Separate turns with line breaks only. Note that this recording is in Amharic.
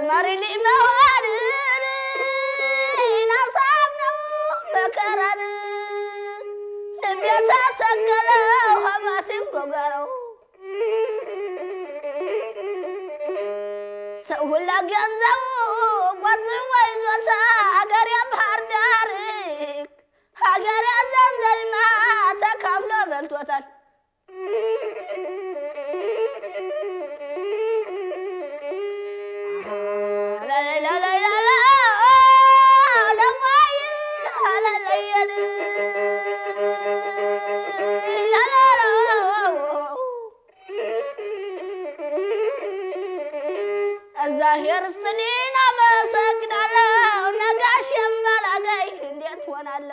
አዝማሪ ሊመሆን ናሳም ነው መከራን ልቤ ተሰቀለው ሐማሲም ጎጋረው ሰው ሁላ ገንዘቡ ቆጥቦ ይዞታ ሀገር ባህር ዳር ሀገር ዘንዘልማ ተካፍሎ በልቶታል። እግዚአብሔር ይስጥልኝ፣ አመሰግናለሁ። ነጋሽ የማላገኝ እንዴት ሆናለሁ?